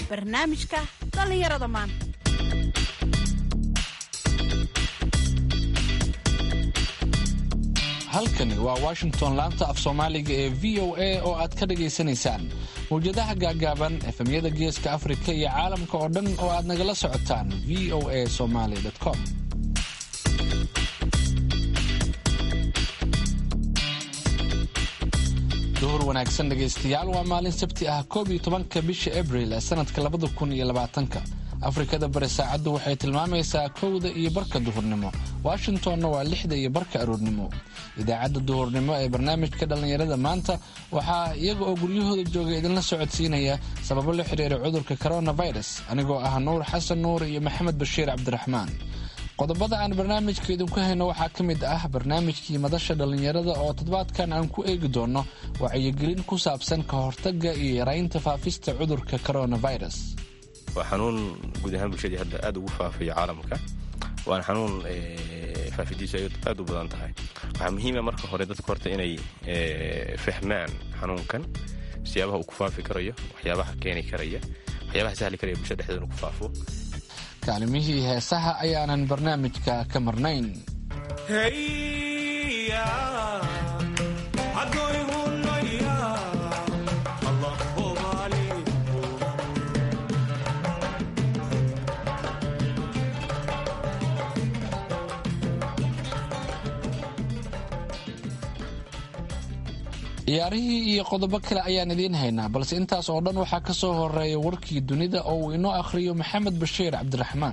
barnaamijka dhallinyarada maanta halkani waa washington laanta af soomaaliga ee v o a oo aad ka dhagaysanaysaan mawjadaha gaagaaban efemyada geeska afrika iyo caalamka oo dhan oo aad nagala socotaan v o a somaly com duhur wanaagsan dhegaystayaal waa maalin sabti ah koob iyo tobanka bisha abril ee sanadka labada kun iyo labaatanka afrikada bari saacaddu waxay tilmaamaysaa kowda iyo barka duhurnimo washingtonna waa lixda iyo barka aroornimo idaacadda duhurnimo ee barnaamijka dhallinyarada maanta waxaa iyaga oo guryahooda jooga idinla socodsiinaya sababo la xidhiira cudurka coronavirus anigoo ah nuur xasan nuur iyo maxamed bashiir cabdiraxmaan qodobada aan barnaamijka idinku hayno waxaa ka mid ah barnaamijkii madasha dhallinyarada oo toddobaadkan aan ku eegi doono wacyigelin ku saabsan ka hortagga iyo yaraynta faafista cudurka coronavirus waa xanuun guud ahaan bulshadii hadda aad ugu faafaya caalamka waana xanuun faafidiisu ay aad u badan tahay waxaa muhiima marka hore dadka horta inay fahmaan xanuunkan siyaabaha uu ku faafi karayo waxyaabaha keeni karaya waxyaabaha sahli karaya bulshada dhexdeeda inuu ku faafo kaalimihii heesaha ayaanan barnaamijka ka marnayn ciyaarihii iyo qodobo kale ayaan idiin haynaa balse intaas oo dhan waxaa ka soo horeeya warkii dunida oo uu inoo akhriyo maxamed bashiir cabdiraxmaan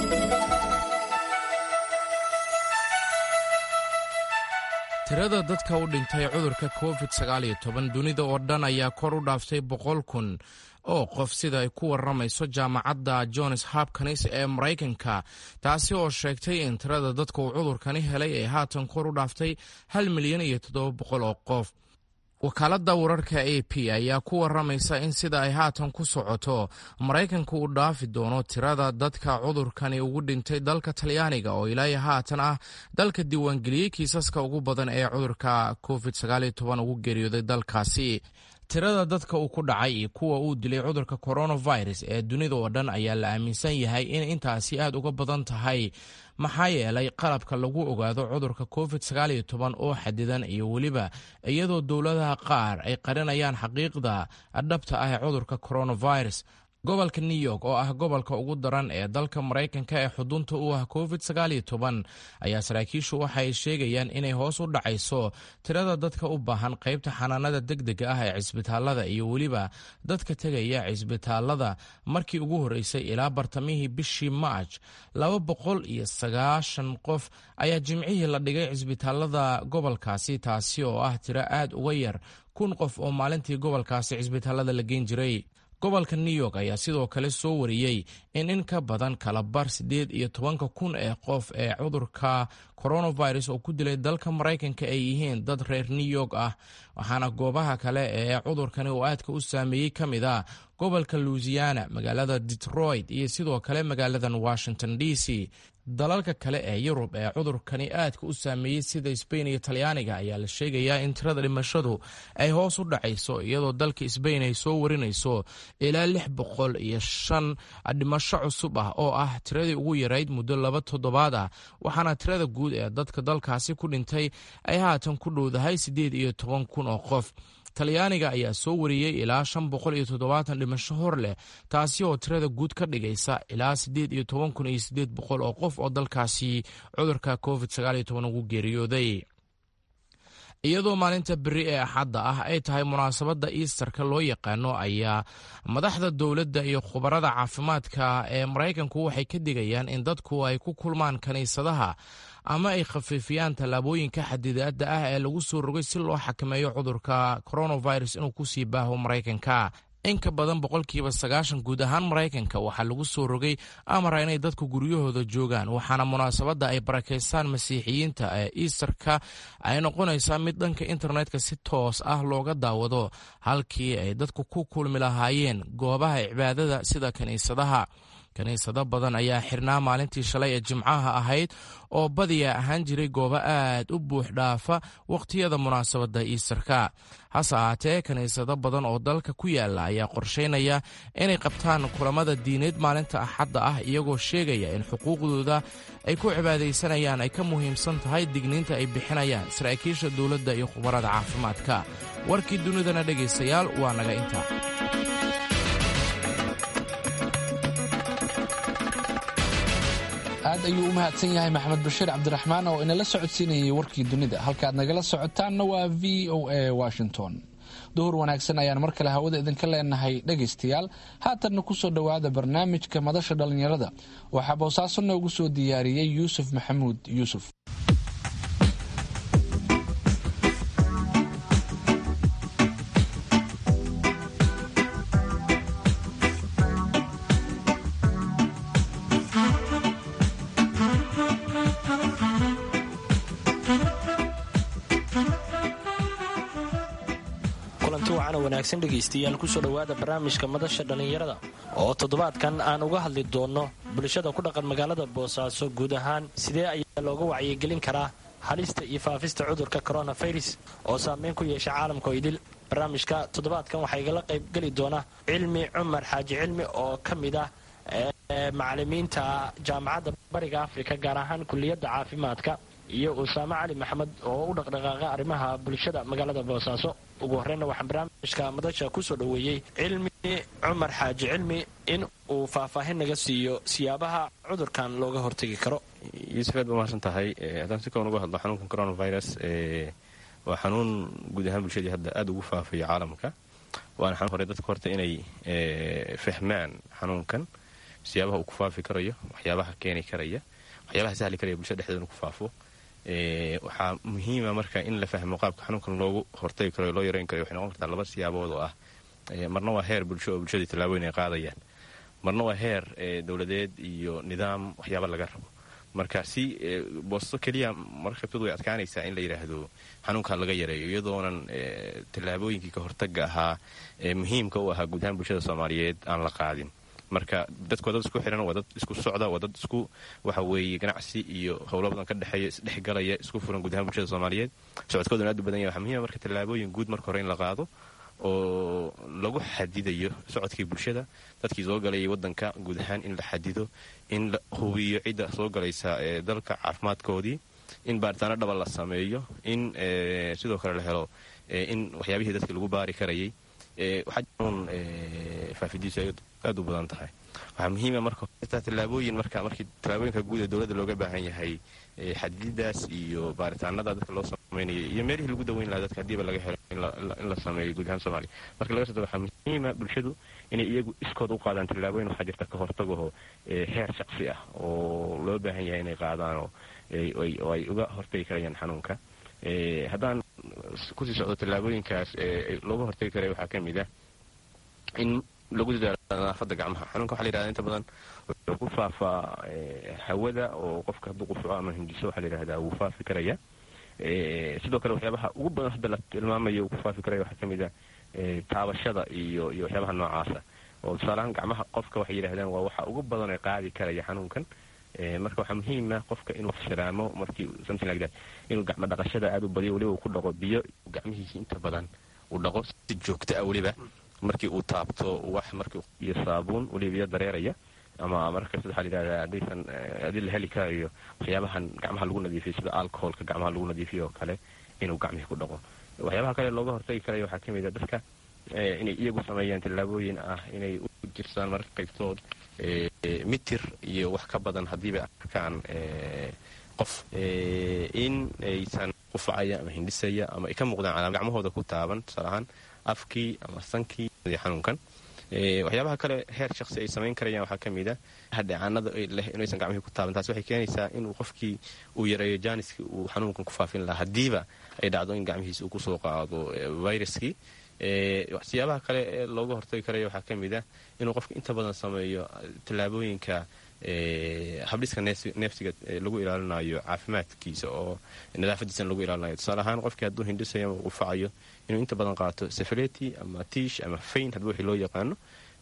tirada dadka u dhintay cudurka covid dunida oo dhan ayaa kor u dhaaftay boqol kun oo qof sida ay ku warramayso jaamacadda johns hopkins ee maraykanka taasi oo sheegtay in tirada dadka uu cudurkani helay ay haatan kor u dhaaftay hal milyan iyo toddoba boqol oo qof wakaaladda wararka a p ayaa ku warramaysa in sida ay haatan ku socoto maraykanka uu dhaafi doono tirada dadka cudurkani ugu dhintay dalka talyaaniga oo ilaa haatan ah dalka diiwaangeliyey kiisaska ugu badan ee cudurka covid ugu geeriyooday dalkaasi tirada dadka uu ku dhacay iyo kuwa uu dilay cudurka coronavirus ee dunida oo dhan ayaa la aaminsan yahay in intaasi aad uga badan tahay maxaa yeelay qalabka lagu ogaado cudurka covid oo xadidan iyo weliba iyadoo dowladaha qaar ay qarinayaan xaqiiqda dhabta ah ee cudurka coronavirus gobolka new york oo ah gobolka ugu daran ee dalka maraykanka ee xudunta u ah covid ayaa saraakiishu waxa ay sheegayaan inay hoos u dhacayso tirada dadka u baahan qaybta xanaanada degdega ah ee cisbitaalada iyo weliba dadka tegaya cisbitaalada markii ugu horreysay ilaa bartamihii bishii maaj laba boqol iyo sagaashan qof ayaa jimcihii la dhigay cisbitaalada gobolkaasi taasi oo ah tiro aad uga yar kun qof oo maalintii gobolkaasi cisbitaalada la geyn jiray gobolka new york ayaa sidoo kale soo wariyey in in ka badan kalabar siddeed iyo tobanka kun ee qof ee cudurka coronavirus oo ku dilay dalka maraykanka ay yihiin dad reer new york ah waxaana goobaha kale ee cudurkani uu aadka u saameeyey ka mid ah gobolka louisiana magaalada detroit iyo sidoo kale magaaladan washington d c dalalka kale ee yurub ee cudurkani aadka u saameeyey sida sbain iyo talyaaniga ayaa la sheegayaa in tirada dhimashadu ay hoos u dhacayso iyadoo dalka sbain ay soo warinayso ilaa lix boqol iyo shan dhimasho cusub ah oo ah tiradii ugu yarayd muddo laba toddobaad ah waxaana tirada guud ee dadka dalkaasi ku dhintay ay haatan ku dhowdahay siddeed iyo toban kun oo qof talyaaniga ayaa soo wariyey ilaa shan boqol iyo toddobaatan dhimasho hor leh taasi oo tirada guud ka dhigaysa ilaa siddeed iyo toban kun iyo siddeed boqol oo qof oo dalkaasi cudurka covid ugu geeriyooday iyadoo maalinta beri ee axadda ah ay tahay munaasabadda iistarka loo yaqaano ayaa madaxda dowladda iyo khubarada caafimaadka ee maraykanku waxay ka digayaan in dadku ay ku kulmaan kiniisadaha ama ay khafiifiyaan tallaabooyinka xadidaadda ah ee lagu soo rogay si loo xakameeyo cudurka coronavirus inuu ku sii baaho maraykanka in ka badan boqolkiiba sagaashan guud ahaan maraykanka waxaa lagu soo rogay amara inay dadku guryahooda joogaan waxaana munaasabadda ay barakeystaan masiixiyiinta ee iistarka ay noqonaysaa mid dhanka internetka si toos ah looga daawado halkii ay dadku ku kulmi lahaayeen goobaha cibaadada sida kiniisadaha kiniisado badan ayaa xirnaa maalintii shalay ee jimcaha ahayd oo badiya ahaan jiray goobo aad u buux dhaafa wakhtiyada munaasabadda iisarka hase ahaatee kiniisado badan oo dalka ku yaala ayaa qorshaynaya inay qabtaan kulamada diineed maalinta axadda ah iyagoo sheegaya in xuquuqdooda ay ku cibaadaysanayaan ay ka muhiimsan tahay digniinta ay bixinayaan saraakiisha dowladda iyo khubarada caafimaadka warkii dunidana dhegaystayaal waa naga intaa aad ayuu u mahadsan yahay maxamed bashiir cabdiraxmaan oo inala socodsiinayay warkii dunida halkaad nagala socotaanna waa v o a washington duhur wanaagsan ayaan mar kale hawada idinka leenahay dhegaystayaal haatanna kusoo dhowaada barnaamijka madasha dhallinyarada waxaa boosaaso noogu soo diyaariyey yuusuf maxamuud yuusuf wanaagsan dhegaystayaal kusoo dhowaada barnaamijka madasha dhallinyarada oo toddobaadkan aan uga hadli doonno bulshada ku dhaqan magaalada boosaaso guud ahaan sidee ayaa looga wacyigelin karaa halista iyo faafista cudurka coronavirus oo saameyn ku yeesha caalamka oo idil barnaamijka toddobaadkan waxaa igala qaybgeli doona cilmi cumar xaaji cilmi oo ka mid ah macalimiinta jaamacadda bariga afrika gaar ahaan kuliyadda caafimaadka iyo usaame cali maxamed oo u dhaqdhaqaaqa arrimaha bulshada magaalada boosaaso ugu horreyna waxaan barnaamijka madasha kusoo dhoweeyey cilmi cumar xaaji cilmi in uu faahfaahin naga siiyo siyaabaha cudurkan looga hortegi karo yuusuf aad ba mahadsan tahay haddaan si koon uga hadlo xanuunkan coronavirus waa xanuun guud ahaan bulshadii hadda aada ugu faafaya caalamka waana xanuun hore dadka horta inay fahmaan xanuunkan siyaabaha uu ku faafi karayo waxyaabaha keeni karaya waxyaabaha sahli karaya bulshada dhexdeeda ku faafo waxaa muhiima marka in la fahmo qaabka xanuunkan loogu hortagi karo loo yareyn karayo waxay noqon kartaa laba siyaabood oo ah marna waa heer bulsho oo bulshadii tallaabooyin ay qaadayaan marna waa heer dowladeed iyo nidaam waxyaaba laga rabo marka si boosto keliya marka qabtoodu way adkaanaysaa in la yidhaahdo xanuunkan laga yareeyo iyadoonan tallaabooyinkii ka hortaga ahaa ee muhiimka u ahaa guud ahaan bulshada soomaaliyeed aan la qaadin marka dadku waa dad isku xiran waa dad isku socda waa dad isku waxa weeye ganacsi iyo howlo badan ka dhexeeya isdhexgalaya isku furan guud ahaan bulshada soomaaliyeed socodkooduna aad u badan yahay waxaa muhiima marka tallaabooyin guud marka hore in la qaado oo lagu xadidayo socodkii bulshada dadkii soo galayay wadanka guud ahaan in la xadido in la hubiyo cidda soo galaysa ee dalka caafimaadkoodii in baaritaano dhaba la sameeyo in sidoo kale la helo in waxyaabihii dadka lagu baari karayay waxaa jiroon faafidiisu ay aad u badan tahay waxaa muhiima marka tallaabooyin marka markii tallaabooyinka guud ee dowladda looga baahan yahay xadididaas iyo baaritaanada dadka loo sameynaya iyo meelihii lagu daweyn lahaa dadka haddiiba laga helo in la sameeyo guud ahaan soomaaliya marka laga soo waxaa muhiima bulshadu inay iyagu iskood u qaadaan tallaabooyin waxaa jirta ka hortagaho heer shaqsi ah oo loo baahan yahay inay qaadaan oo ay uga hortagi karayaan xanuunka haddaan kusii socdo tallaabooyinkaas looga hortagi karaya waxaa ka mid ah in lagu dadaalo nadaafadda gacmaha xanuunka waxa la yihahda inta badan wuxuu ku faafaa hawada oo qofka hadduu qufuco ama hindiso waxaa la yidhahdaa wuu faafi karaya sidoo kale waxyaabaha ugu badan hadda la tilmaamayo uu ku faafi karaya waxaa ka mid ah taabashada iyo iyo waxyaabaha noocaasa oo tusaaleahaan gacmaha qofka waxay yidhahdaan waa waxa ugu badan ee qaadi karaya xanuunkan marka waxaa muhiima qofka inuu fashiraamo markii something like that inuu gacmo dhaqashada aada u badiyo weliba uu ku dhaqo biyo gacmihiisi inta badan uu dhaqo si joogto ah weliba markii uu taabto wax markii iyo saabuun weliba biyo dareeraya ama markas waxaa layidhahdaa haddaysan haddii la heli karayo waxyaabahan gacmaha lagu nadiifiyo sida alcoholka gacmaha lagu nadiifiyo oo kale inuu gacmihii ku dhaqo waxyaabaha kale looga hortagi karayo waxaa ka mid a dadka inay iyagu sameeyaan tallaabooyin ah inay u jirsaan marka qaybtood mitir iyo wax ka badan haddiibay arkaan qof in aysan qufacaya ama hindhisaya ama ay ka muuqdaan calaam gacmahooda ku taaban tusaale ahaan afkii ama sankii xanuunkan waxyaabaha kale heer shaqsi ay samayn karayaan waxaa ka mid a hadheecaanada leh inaysan gacmihii ku taaban taas waxay keenaysaa inuu qofkii uu yareeyo jaaniskii uu xanuunkan ku faafin lahaa haddiiba ay dhacdo in gacmihiisa uu kusoo qaado viruskii siyaabaha kale ee looga hortagi karaya waxaa ka mid ah inuu qofka inta badan sameeyo tallaabooyinka habdhiska neefsiga lagu ilaalinayo caafimaadkiisa oo nadaafadiisana lagu ilaalinayo tusaale ahaan qofkii hadduu hindhisayo ama qufacayo inuu inta badan qaato sefaleti ama tiish ama fayn hadba wixii loo yaqaano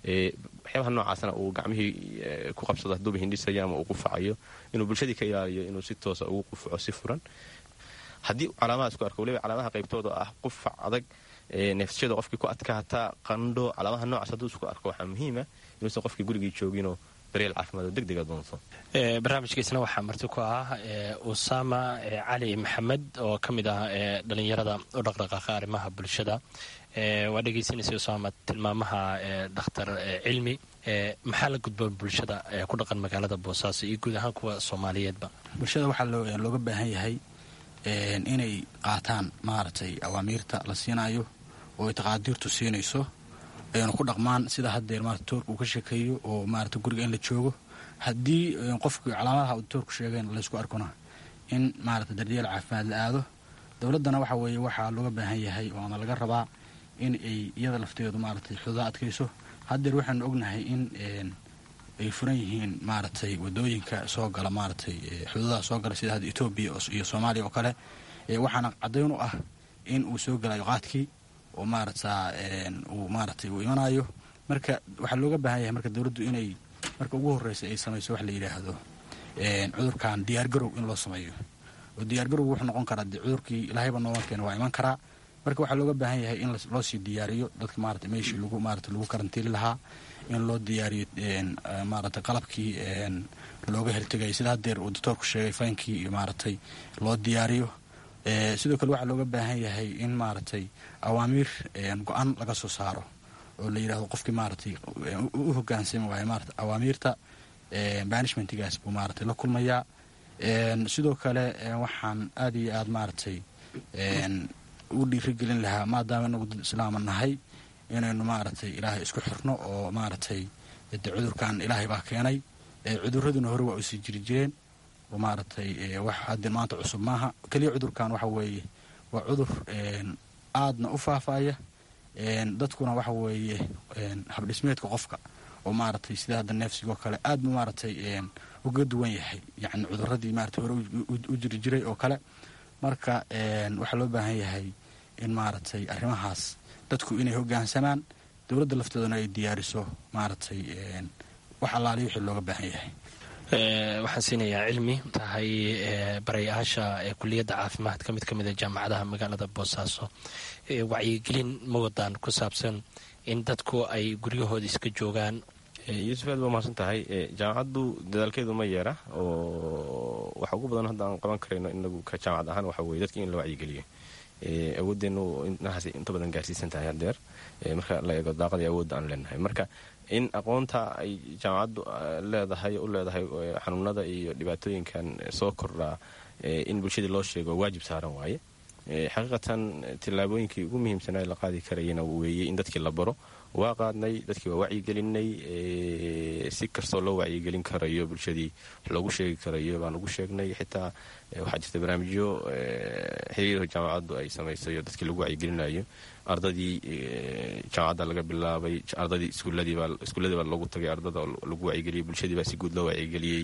waxyaabaha noocaasna uu gacmihii ku qabsado hadduuba hindhisayo ama uu qufacayo inuu bulshadii ka ilaaliyo inuu si toosa ugu qufaco si furan haddii calaamadaas ku arko waliba calaamaha qaybtooda ah qufac adag neefsashada qofkii ku adkaataa qandho calaamaha noocaas hadduu isku arko waxaa muhiima inuusan qofkii gurigii jooginoo daryeel caafimaad oo degdega doonto barnaamijkiisna waxaa marti ku ah usama cali maxamed oo ka mid ah dhalinyarada u dhaqdhaqaaqa arrimaha bulshada waa dhegaysanaysa usama tilmaamaha dhakhtar cilmi maxaa la gudboon bulshada ku dhaqan magaalada boosaaso iyo guud ahaan kuwa soomaaliyeedba bulshada waxaa looga baahan yahay inay qaataan maaragtay awaamiirta la siinayo oo ay taqaadiirtu siinayso ayna ku dhaqmaan sida haddeer maarata toorka uu ka sheekeeyo oo maarata guriga in la joogo haddii qofku calaamadaha uu toorku sheegeen laysku arkona in maarata daryeel caafimaad la aado dowladdana waxa weeye waxaa looga baahan yahay oona laga rabaa in ay iyada lafteedu maaratay xuduudaha adkayso haddeer waxaanu ognahay in ay furan yihiin maaragtay wadooyinka soo gala maaratay xuduudaha soo gala sida hadda etoobiya iyo soomaaliya oo kale waxaana caddayn u ah in uu soo galayo qaadkii oo maarata uu maaratay uu imanayo marka waxaa looga baahan yahay marka dowladdu inay marka ugu horreysa ay samayso wax la yidhaahdo cudurkan diyaargarow in loo sameeyo oo diyaargarow wuxuu noqon karaa de cudurkii ilaahayba nooga keena waa iman karaa marka waxaa looga baahan yahay in loo sii diyaariyo dadka maarata meeshii lagu maarata lagu karantiili lahaa in loo diyaariyo maarata qalabkii looga hortegaya sida haddeer uu doctoorku sheegay faynkii iyo maaratay loo diyaariyo sidoo kale waxaa looga baahan yahay in maaragtay awaamiir go-an laga soo saaro oo la yidhahdo qofkii maaratay u hogaansami waayo maarata awaamiirta banishmentigaas buu maaratay la kulmayaa sidoo kale waxaan aada iyo aada maaragtay u dhiirigelin lahaa maadaama inagu dad islaama nahay inaynu maaragtay ilaahay isku xirno oo maaragtay de cudurkan ilaahay baa keenay cuduraduna hore waa usii jiri jireen oo maaragtay wax hadde maanta cusub maaha keliya cudurkan waxa weeye waa cudur aadna u faafaya dadkuna waxa weeye habdhismeedka qofka oo maaragtay sida hadda neefsigoo kale aad buu maaragtay uga duwan yahay yacni cuduradii maarata hore u jiri jiray oo kale marka waxaa loo baahan yahay in maaragtay arrimahaas dadku inay hogaansamaan dowladda lafteeduna ay diyaariso maaragtay wax allaaliya wixii looga baahan yahay waxaan siinayaa cilmi tahay barayaasha ee kuliyadda caafimaadka mid ka mid a jaamacadaha magaalada boosaaso wacyigelin ma wadaan ku saabsan in dadku ay guryahooda iska joogaan yuusuf aad baa mahadsan tahay jaamacaddu dadaalkeedu ma yeera oo waxa ugu badan hadda aan qaban karayno inagu ka jaamacad ahaan waxa weye dadki in la wacyigeliyo awoodeennu inahaas inta badan gaarsiisan tahay hadeer marka la eego daaqadii awoodda aan leenahay marka in aqoonta ay jaamacaddu leedahay u leedahay xanuunada iyo dhibaatooyinkan soo kordhaa in bulshadii loo sheego waajib saaran waaye xaqiiqatan tillaabooyinkii ugu muhiimsanaa la qaadi karayana weeye in dadkii la baro waa qaadnay dadkii waa wacyigelinay si kastoo loo wacyigelin karayo bulshadii wax loogu sheegi karayo baan ugu sheegnay xitaa waxaa jirta barnaamijyo xiriirha jaamacaddu ay samaysayo dadkii lagu wacyigelinayo ardadii jaamacadda laga bilaabay ardadii iskuuladii baa loogu tagay ardada lagu wacyigeliyey bulshadii baa si guud loo wacyigeliyey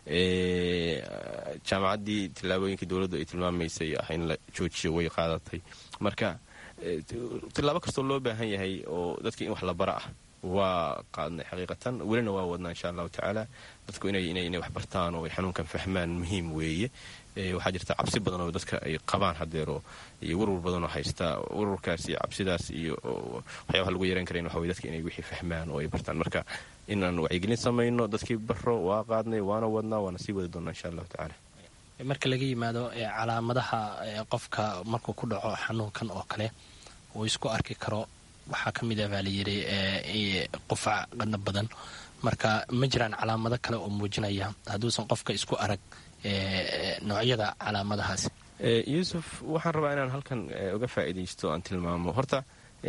jaamacaddii tillaabooyinkii dowladdu ay tilmaamaysay ah in la joojiyo way qaadatay marka tillaabo kastoo loo baahan yahay oo dadka in wax la bara ah waa qaadnay xaqiiqatan welina waa wadnaa insha allahu tacaala dadku inay wax bartaan oo ay xanuunkan fahmaan muhiim weeye waxaa jirta cabsi badan oo dadka ay qabaan hadeero iyo warwar badanoo haysta warwarkaas iyo cabsidaas iyo waxyaabaha lagu yaran karayn waxa wey dadka inay wixii fahmaan oo ay bartaan marka inaan wacyigelin samayno dadkii baro waa qaadnay waana wadnaa waana sii wadi doonaa insha allahu tacaala marka laga yimaado calaamadaha qofka markuu ku dhaco xanuunkan oo kale uu isku arki karo waxaa ka mid ah baa layidhi qufac qadna badan marka ma jiraan calaamado kale oo muujinaya hadduusan qofka isku arag noocyada calaamadahaasi yuusuf waxaan rabaa inaan halkan uga faa'iidaysto aan tilmaamo horta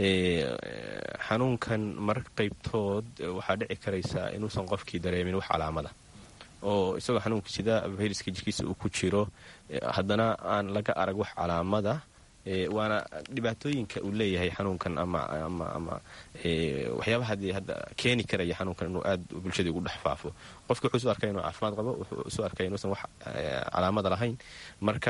xanuunkan mararka qaybtood waxaa dhici karaysaa inuusan qofkii dareemin wax calaamada oo isagoo xanuunka sida fayraska jirkiisa uu ku jiro haddana aan laga arag wax calaamada waana dhibaatooyinka uu leeyahay xanuunkan ama ama ama waxyaabaha haddii hadda keeni karaya xanuunkan inuu aad bulshadii ugu dhex faafo qofki wuxuu isu arkay inuu caafimaad qabo wuxuu isu arkay inuusan wax calaamada lahayn marka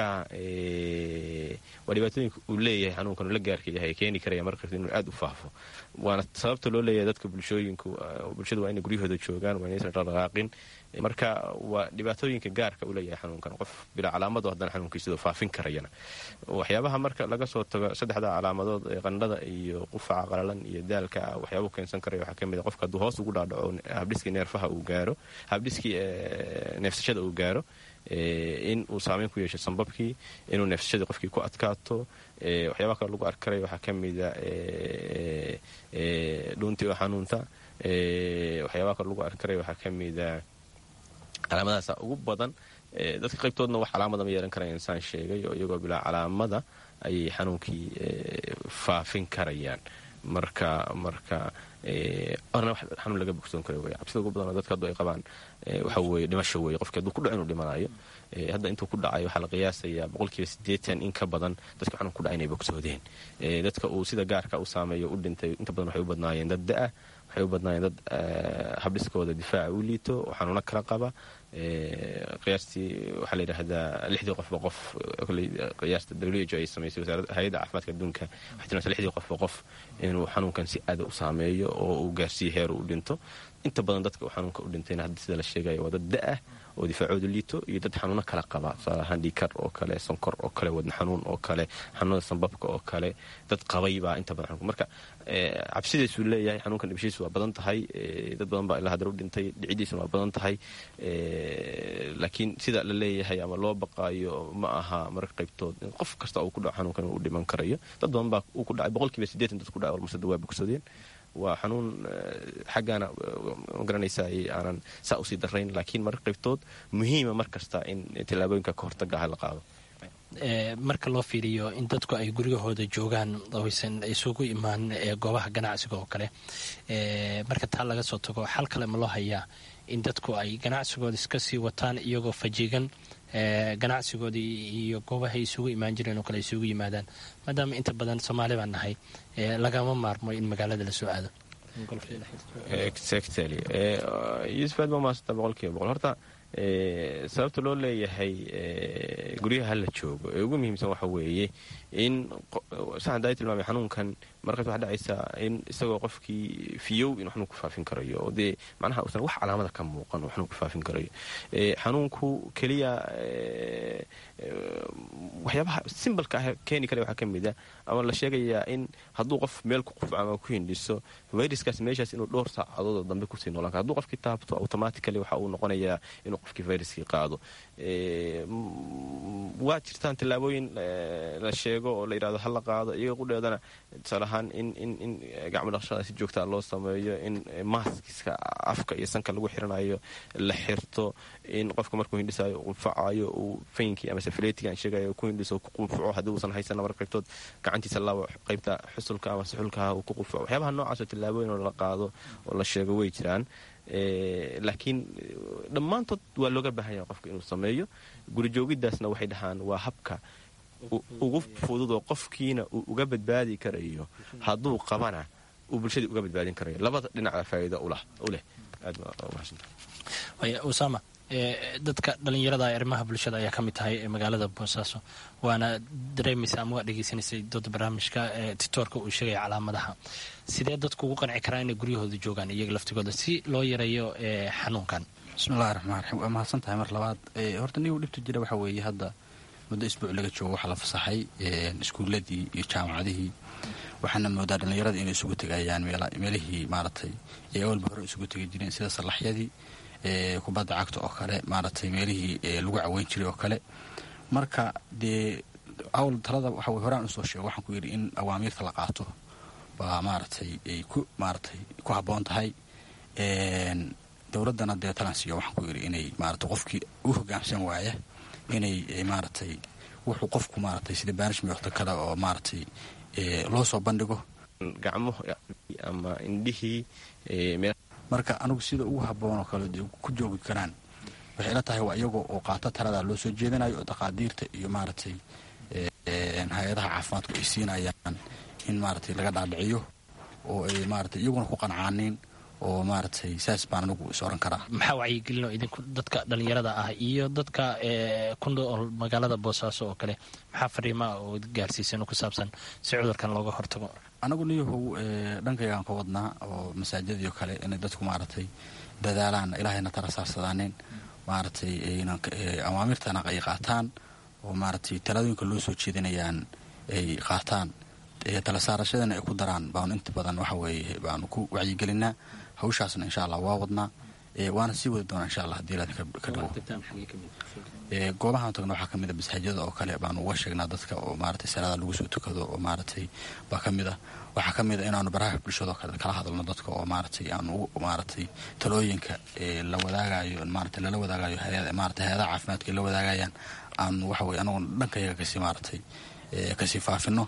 waa dhibaatooyinka uu leeyahay xanuunkan uu la gaarka yahay keeni karaya marka inuu aad u faafo waana sababta loo leeyahay dadka bulshooyinku bulshadu waa inay guryahooda joogaan waa inaysan dhaqaaqin marka waa dhibaatooyinka gaarka u leeyahay xanuunkan qof bilaa calaamado haddana xanuunkiisidoo faafin karayana waxyaabaha marka laga soo tago saddexda calaamadood ee qandhada iyo qufaca qalalan iyo daalka waxyaabuu keensan karaya waxaa kamid a qofka hadduu hoos ugu dhaadhaco habdhiskii neerfaha uu gaaro habdhiskii neefsashada uu gaaro in uu saameyn ku yeesho sambabkii inuu neefsashadii qofkii ku adkaato waxyaabaha kale lagu arki karaya waxaa kamida dhuuntii oo xanuunta waxyaabaha kale lagu arki karaya waxaa kamida calaamadahaasa ugu badan dadka qaybtoodna wax calaamada ma yeelan karaya insaan sheegay oo iyagoo bilaa calaamada ayay xanuunkii faafin karayaan marka marka orna wax xanuun laga bogsoon kara wey cabsida ugu badan oo dadka haddu ay qabaan waxa weye dhimasho weye qofki hadduu ku dhaco inuu dhimanayo hadda intuu ku dhacay waxaa la qiyaasayaa boqolkiiba siddeetan in ka badan dadka xanuun ku dhacay inay bogsoodeen dadka uu sida gaarka u saameeyo u dhintay inta badan waxay u badnaayeen dad da-ah waxay u badnaayeen dad habdhiskooda difaaca u liito oo xanuuno kala qaba qiyaastii waxaa la yidhaahdaa lixdii qofba qof qiyaasta w h o ay samaysay wasaaradda hay-adda caafimaadka adduunka waxay tilmaamtay lixdii qofba qof inuu xanuunkan si aada u saameeyo oo uu gaarsiiyo heer uu dhinto inta badan dadka uu xanuunka u dhintayna hadda sida la sheegaya waa dad da-ah oo difaacooda liito iyo dad xanuuno kala qaba tusaale ahaan dhiikar oo kale sonkor oo kale wadna xanuun oo kale xanuunada sambabka oo kale dad qabay baa inta badan xanuunka marka cabsidiisuu leeyahay xanuunkan dhibashiisu waa badan tahay dad badan baa ilaa haddana u dhintay dhicidiisuna waa badan tahay laakiin sida la leeyahay ama loo baqaayo ma aha marka qaybtood in qof kasta uu ku dhaco xanuunkan uu dhiman karayo dad badan baa uu ku dhacay boqolkiiba siddeetan dad ku dhacay almasada waa bogsadeen waa xanuun xaggaana magaranaysaa aanan saa usii darayn laakiin marka qaybtood muhiima mar kasta in tallaabooyinka ka hortaga ah la qaado marka loo fiiriyo in dadku ay guryahooda joogaan oysan isugu imaan goobaha ganacsiga oo kale marka taa laga soo tago xal kale ma loo hayaa in dadku ay ganacsigooda iska sii wataan iyagoo fajigan ganacsigoodii iyo goobahay isugu imaan jireen oo kale isugu yimaadaan maadaama inta badan soomaali baan nahay lagama maarmo in magaalada la soo aado exactly yuusuf aad baa maasanta boqolkiiba boqol horta sababta loo leeyahay guryaha hala joogo ee ugu muhiimsan waxa weeye in saxan daa tilmaamay xanuunkan markaas waxaa dhacaysaa in isagoo qofkii fiyow inuu xanuun ku faafin karayo oo dee macnaha uusan wax calaamada ka muuqan oo xanuun ku faafin karayo xanuunku keliya waxyaabaha simbalka ah keeni kara waxaa ka mid a ama la sheegayaa in hadduu qof meel ku qufco ama ku hindhiso viruskaas meeshaas inuu dhowr saacadood oo dambe kusii noolaan karo hadduu qofkii taabto automatically waxa uu noqonayaa inuu qofkii viruskii qaado waa jirtaan tallaabooyin la sheego oo la yidhahdo ha la qaado iyaga qudheedana tusaale ahaan in in in gacmo dhaqshada si joogtaa loo sameeyo in maaskiska afka iyo sanka lagu xiranayo la xirto in qofka markuu hindhisayo qunfacayo uu faynkii ama safiletigan sheegayo ku hindhiso ku qunfaco haddii uusan haysana marka qaybtood gacantiisa laabo qaybta xusulka ama suxulkaha uu ku qunfaco waxyaabaha noocaasoo tallaabooyin oo la qaado oo la sheego way jiraan laakiin dhammaantood waa looga baahan yaha qofka inuu sameeyo gurijoogiddaasna waxay dhahaan waa habka ugu fududoo qofkiina uu uga badbaadi karayo hadduu qabana uu bulshadii uga badbaadin karayo labada dhinaca faa'iida u leh usama dadka dhallinyarada arrimaha bulshada ayaa ka mid tahay ee magaalada boosaaso waana dareemaysa ama waa dhegaysanaysay dooda barnaamijka titoorka uu sheegaya calaamadaha sidee dadku ugu qanci karaa inay guryahooda joogaan iyaga laftigooda si loo yareeyo xanuunkan bismillahi raxmaan raxiim waa mahadsan tahay mar labaad horta nigu dhibta jira waxaa weeye hadda muddo isbuuc laga joogo waxaa la fasaxay iskuuladii iyo jaamacadihii waxaana moodaa dhallinyarada inay isugu tegayaan meelihii maaragtay ee awalba hore isugu tegi jireen sida sallaxyadii kubadda cagta oo kale maaragtay meelihii lagu caweyn jiray oo kale marka dee awl talada waxa wey horaan usoo sheego waxaan ku yidhi in awaamiirta la qaato baa maaragtay ay ku maaratay ku habboon tahay dowladdana dee talansiyo waxaan ku yidhi inay maaragtay qofkii u hoggaamsan waaya inay maaragtay wuxuu qofku maaragtay sida baanishmiyokta kale oo maaragtay loo soo bandhigo gacmo ama indhihii marka anigu sida ugu habboon oo kale dee ku joogi karaan waxay ila tahay waa iyagoo oo qaato taladaa loo soo jeedinayo oo daqaadiirta iyo maaragtay hay-adaha caafimaadku ay siinayaan in maaragtay laga dhaadhiciyo oo ay maaragtay iyaguna ku qancaanin oo maaragtay saas baan anigu is oran karaa maxaa wacyigelino idinku dadka dhallinyarada ah iyo dadka ku nool magaalada boosaaso oo kale maxaa fariimaa oo gaarsiisan ku saabsan si cudurkan looga hortago anagu niyahow dhankaygaan ka wadnaa oo masaajidii oo kale inay dadku maaragtay dadaalaan ilaahayna tala saarsadaanin maaragtay awaamirtana ay qaataan oo maaragtay taladooyinka loo soo jeedinayaan ay qaataan tala saarashadana ay ku daraan baanu inta badan waxa weeye baanu ku wacyigelinaa hawshaasna insha allah waa wadnaa waana sii wadi doonaa insha allah hadii ilaad ka dhawo goobahaan tagna waxaa kamid a masaajidada oo kale baanu uga sheegnaa dadka oo maaragtay salaada lagu soo tukado oo maaragtay baa ka mid ah waxaa ka mid a inaanu baraha bulshado kale kala hadalno dadka oo maaragtay aanu maaragtay talooyinka la wadaagayo maaragtay lala wadaagayo maaragtay hay-adaha caafimaadka ay la wadaagayaan aanu waxa weye anagu dhankayaga kasii maaragtay kasii faafino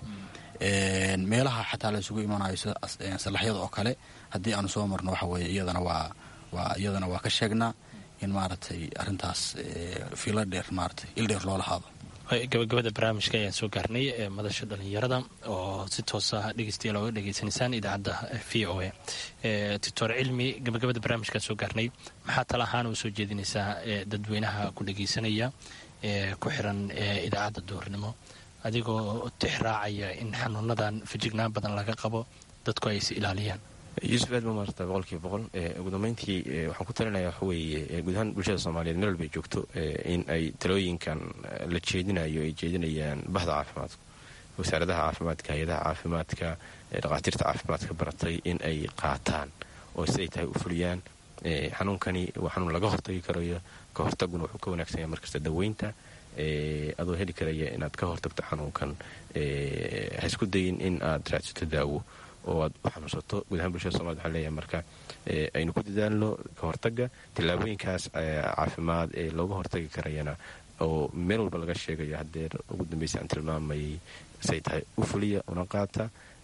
meelaha xataa la isugu imanayo sida salaxyada oo kale haddii aanu soo marno waxa weeye iyadana waa waa iyadana waa ka sheegnaa in maaragtay arrintaas fiilo dheer maaragtay il dheer loo lahaado gabagabada barnaamijka ayaan soo gaarnay ee madasha dhallinyarada oo si toosa dhegeystayaal ooga dhegeysanaysaan idaacadda v o a doctor cilmi gabagabada barnaamijkaan soo gaarnay maxaa tala ahaan u soo jeedinaysaa dadweynaha ku dhegeysanaya ee ku xiran idaacadda duurnimo adigoo tixraacaya in xanuunadan fajignaan badan laga qabo dadku ay is ilaaliyaan yuusuf aad ba maarata boqolkiiba boqol ugu dambeyntii waxaan ku talinaya waxa weeye guud ahaan bulshada soomaaliyeed meel walba ay joogto in ay talooyinkan la jeedinayo ay jeedinayaan bahda caafimaadka wasaaradaha caafimaadka hay-adaha caafimaadka dhakhaatiirta caafimaadka baratay in ay qaataan oo siday tahay u fuliyaan xanuunkani waa xanuun laga hortagi karayo ka hortaguna wuxuu ka wanaagsan yahay markasta daweynta adoo heli karaya inaad ka hortagto xanuunkan ha isku dayin in aad raadsato daawo oo aad u xanuunsato guud ahaan bulshada somalid waxaan leeyahay marka aynu ku dadaalno ka hortaga tillaabooyinkaas caafimaad ee looga hortagi karayana oo meel walba laga sheegayo haddeer ugu dambaysa aan tilmaamayay say tahay u fuliya una qaata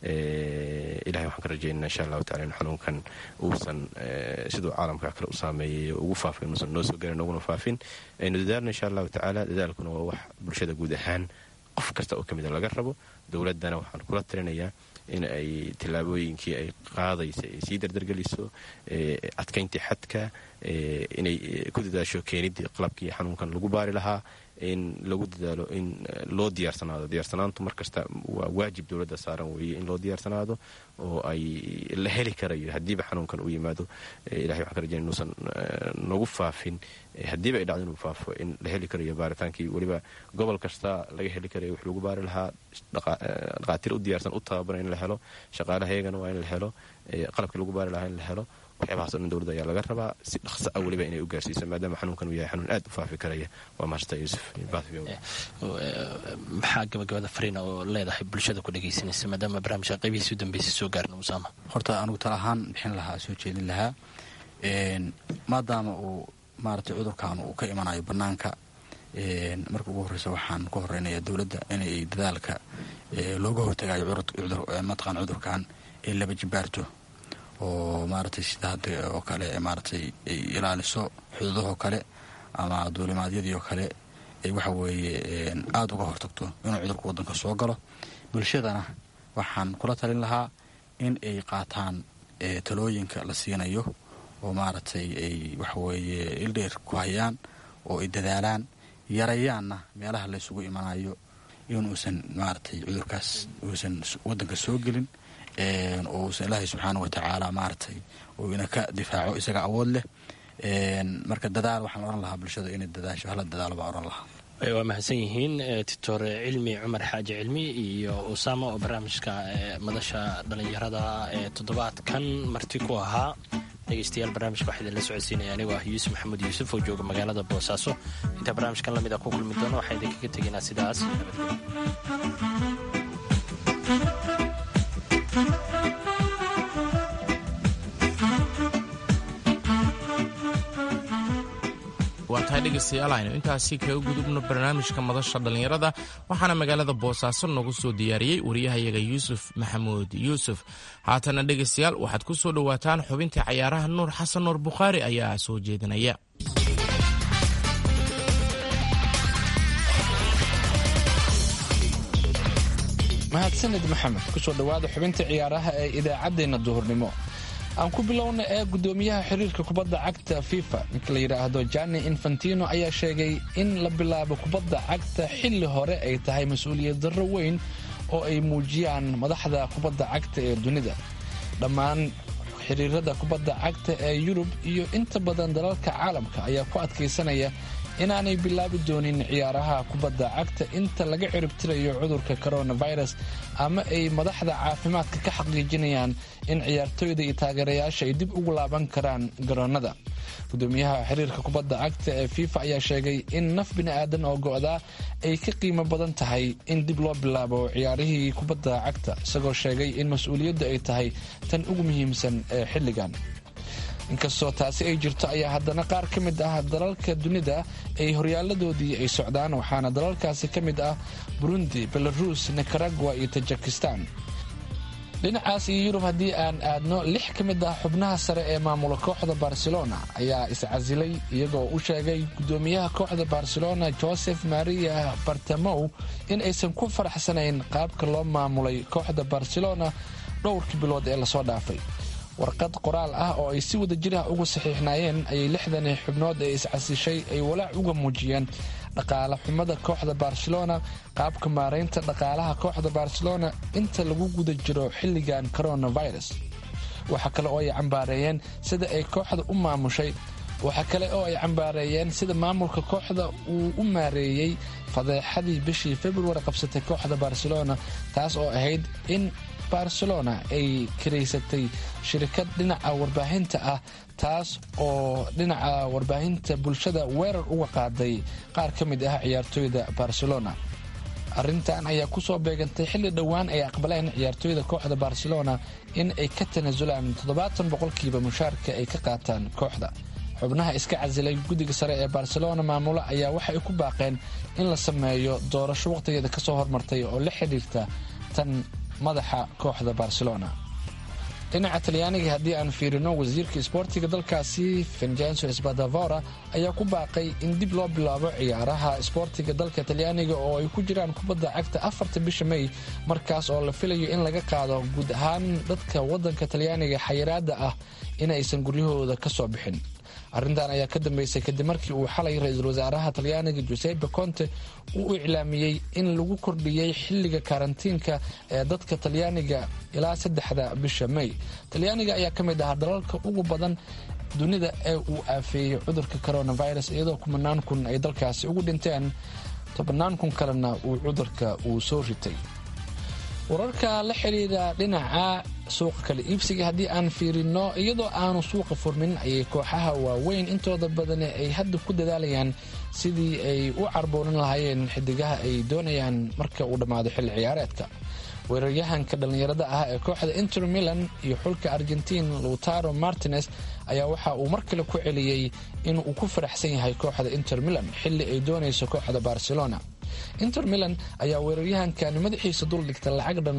ilahay waxaan ka rajaynana insha allahu tacala in xanuunkan uusan siduu caalamka kale u saameeyay ugu faafin uusan noo soo garin uguna faafin aynu dadaalno insha allahu tacaala dadaalkuna waa wax bulshada guud ahaan qof kasta oo ka mida laga rabo dowladdana waxaan kula talinayaa in ay tillaabooyinkii ay qaadaysa ay sii dardargeliso adkayntii xadka inay ku dadaasho keenidii qalabkii xanuunkan lagu baari lahaa in lagu dadaalo in loo diyaarsanaado diyaarsanaantu markasta waa waajib dowladda saaran weeye in loo diyaarsanaado oo ay la heli karayo haddiiba xanuunkan uu yimaado ilahay waxaan ka rajaya inuusan nagu faafin haddiiba ay dhacdo inuu faafo in la heli karayo baaritaankii weliba gobol kasta laga heli karayo wix lagu baari lahaa dhaqaatiir u diyaarsan u tababaran in la helo shaqaalaha iyagana waa in la helo qalabkii lagu baari lahaa in la helo waxyaabahaas o dhan dowladda ayaa laga rabaa si dhaqso ah weliba inay u gaarsiiso maadaama xanuunkan uu yahay xanuun aad u faafi karaya waa mahadsantaa yuusuf maxaa gabagabada fariina oo leedahay bulshada ku dhegaysanaysa maadaama barnaamijka qaybihiisi u dambeysay soo gaarna usaama horta anugu tala ahaan bixin lahaa soo jeedin lahaa maadaama uu maaragtay cudurkan uu ka imanayo bannaanka marka ugu horreysa waxaan ku horeynaya dowladda inay dadaalka looga hortagayo mataqaan cudurkan ay laba jibaarto oo maaragtay sida hadda oo kale maaragtay ay ilaaliso xuduudahoo kale ama duulimaadyadii oo kale ay waxa weeye aada uga hortagto inuu cudurka waddanka soo galo bulshadana waxaan kula talin lahaa in ay qaataan talooyinka la siinayo oo maaragtay ay waxaweeye ildheer ku hayaan oo ay dadaalaan yarayaanna meelaha la ysugu imanayo inuusan maaragtay cudurkaas uusan waddanka soo gelin oo uusan ilaahay subxaana wa tacaala maaragtay uu ina ka difaaco isaga awood leh marka dadaal waxaan odhan lahaa bulshada inay dadaasho hala dadaalo baan odhan lahaa waa mahadsan yihiin doctor cilmi cumar xaaji cilmi iyo usaama oo barnaamijka madasha dhallinyarada ee toddobaadkan marti ku ahaa dhegeystayaal barnaamijka waxaa idinla socodsiinaya anigoo ah yuusuf maxamuud yuusuf oo jooga magaalada boosaaso intaa barnaamijkan lamid a ku kulmi doono waxaa idinkaga tegaynaa sidaas waa tahay dhegaystayaal aynu intaasi kaga gudubno barnaamijka madasha dhallinyarada waxaana magaalada boosaaso noogu soo diyaariyey wariyahayaga yuusuf maxamuud yuusuf haatana dhegaystayaal waxaad ku soo dhowaataan xubintii cayaaraha nuur xasan nuur bukhaari ayaa soo jeedinaya mahadsanid maxamed kusoo dhowaada xubinta ciyaaraha ee idaacaddeenna duhurnimo aan ku bilowna ee gudoomiyaha xiriirka kubadda cagta fifa ninka la yidhaahdo jani infantino ayaa sheegay in la bilaabo kubadda cagta xilli hore ay tahay mas-uuliyad darro weyn oo ay muujiyaan madaxda kubadda cagta ee dunida dhammaan xiriirada kubadda cagta ee yurub iyo inta badan dalalka caalamka ayaa ku adkaysanaya inaanay bilaabi doonin ciyaaraha kubadda cagta inta laga ciribtirayo cudurka coronavirus ama ay madaxda caafimaadka ka xaqiijinayaan in ciyaartooyda iyo taageerayaasha ay dib ugu laaban karaan garoonnada gudoomiyaha xiriirka kubadda cagta ee fifa ayaa sheegay in naf bini'aadan oo go'daa ay ka qiimo badan tahay in dib loo bilaabo ciyaarihii kubadda cagta isagoo sheegay in mas-uuliyaddu ay tahay tan ugu muhiimsan ee xilligan inkastoo taasi ay jirto ayaa haddana qaar ka mid ah dalalka dunida ay horyaaladoodii ay socdaan waxaana dalalkaasi ka mid ah burundi belarus nicaragua iyo tajikistan dhinacaas iyo yurub haddii aan aadno lix ka mid ah xubnaha sare ee maamula kooxda barcelona ayaa iscasilay iyagoo u sheegay gudoomiyaha kooxda barcelona joseph maria bartamow in aysan ku faraxsanayn qaabka loo maamulay kooxda barcelona dhowrkii bilood ee lasoo dhaafay warqad qoraal ah oo ay si wada jir ah ugu saxiixnaayeen ayay lixdani xubnood ee iscasishay ay walaac uga muujiyeen dhaqaale xumada kooxda barcelona qaabka maaraynta dhaqaalaha kooxda barcelona inta lagu guda jiro xilligan coronavirus waxa kale oo ay cambaareeyeen sida ay kooxda u maamushay waxa kale oo ay cambaareeyeen sida maamulka kooxda uu u maareeyey fadeexadii bishii februari qabsatay kooxda barcelona taas oo ahayd in barcelona ay karaysatay shirikad dhinaca warbaahinta ah taas oo dhinaca warbaahinta bulshada weerar uga qaaday qaar ka mid ah ciyaartooyda barcelona arrintan ayaa kusoo beegantay xilli dhowaan ay aqbaleen ciyaartooyda kooxda barcelona in ay ka tanaasulaan toddobaatan boqolkiiba mushaarka ay ka qaataan kooxda xubnaha iska casilay guddiga sare ee barcelona maamula ayaa waxa ay ku baaqeen in la sameeyo doorasho wakhtigeeda kasoo hormartay oo la xidhiirta tan madaxa kooxda barcelona dhinaca talyaaniga haddii aan fiirino wasiirka isboortiga dalkaasi vincenzo spadavora ayaa ku baaqay in dib loo bilaabo ciyaaraha isboortiga dalka talyaaniga oo ay ku jiraan kubadda cagta afarta bisha may markaas oo la filayo in laga qaado guud ahaan dadka waddanka talyaaniga xayiraada ah in aysan guryahooda ka soo bixin arrintan ayaa ka dambeysay kadib markii uu xalay ra-iisul wasaaraha talyaaniga giuseppe conte uu iclaamiyey in lagu kordhiyey xilliga karantiinka ee dadka talyaaniga ilaa saddexda bisha may talyaaniga ayaa ka mid ahaa dalalka ugu badan dunida ee uu aafeeyey cudurka coronavirus iyadoo kumanaan kun ay dalkaasi ugu dhinteen tobannaan kun kalena uu cudurka uu soo ritay wararka la xidhiira dhinaca suuqa kala iibsiga haddii aan fiirino iyadoo aanu suuqa furmin ayay kooxaha waaweyn intooda badani ay hadda ku dadaalayaan sidii ay u carboonin lahaayeen xidigaha ay doonayaan marka uu dhammaado xilli ciyaareedka weeraryahanka dhallinyarada ah ee kooxda inter milan iyo xulka argentiin lutaro martinez ayaa waxa uu mar kale ku celiyey inuu ku faraxsan yahay kooxda inter milan xilli ay doonayso kooxda barcelona inter milan ayaa weeraryahankani madaxiisa dul dhigta lacag dhan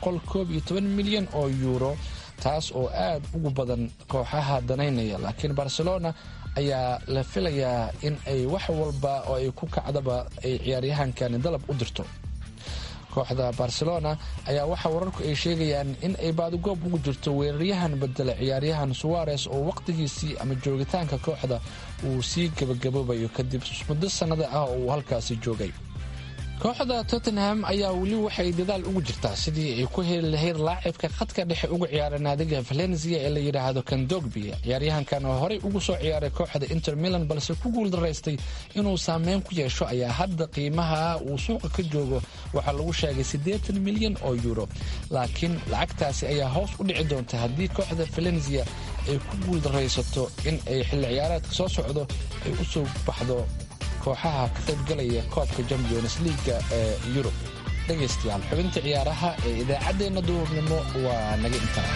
milyan oo yuuro taas oo aad ugu badan kooxaha danaynaya laakiin barcelona ayaa la filayaa in ay wax walba oo ay ku kacdaba ay ciyaaryahankani dalab u dirto kooxda barcelona ayaa waxaa wararku ay sheegayaan in ay baadigoob ugu jirto weeraryahan bedela ciyaaryahan suwares oo wakhtigiisii ama joogitaanka kooxda uu sii gabagaboobayo kadib muddo sannada ah oo uu halkaasi joogay kooxda tottenham ayaa weli waxay dadaal ugu jirtaa sidii ay ku heli lahayd laacibka khadka dhexe uga ciyaara naadiga valencia ee la yidhaahdo kandogbi ciyaaryahankan oo horey ugu soo ciyaaray kooxda inter milan balse ku guul daraystay inuu saameyn ku yeesho ayaa hadda qiimaha uu suuqa ka joogo waxaa lagu sheegay siddeetan milyan oo yuuro laakiin lacagtaasi ayaa hoos u dhici doonta haddii kooxda valencia ay ku guul daraysato in ay xilli ciyaareedka soo socdo ay u soo baxdo kooxaha ka qaybgalaya koobka champions leaga ee yurub dhegaystayaal xubinta ciyaaraha ee idaacaddeenna duurnimo waa naga intaa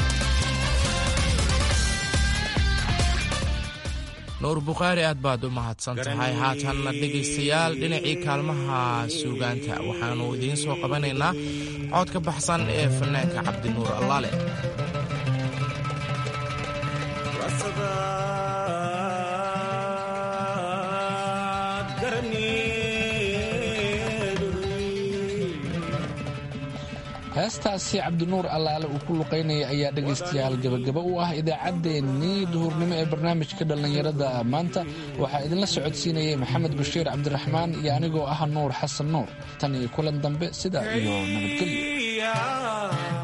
nuur bukhaari aad baad u mahadsan tahay haatanna dhegaystayaal dhinacii kaalmaha suugaanta waxaannu idiin soo qabanaynaa cod ka baxsan ee fanaanka cabdinuur allaale heestaasi cabdinuur allaale uu ku luqaynaya ayaa dhegaystayaal gebagaba u ah idaacaddeenii duhurnimo ee barnaamijka dhallinyarada maanta waxaa idinla socodsiinayay maxamed bashiir cabdiraxmaan iyo anigoo ah nuur xasan nuur tan iyo kulan dambe sidaa iyo nabadgelyo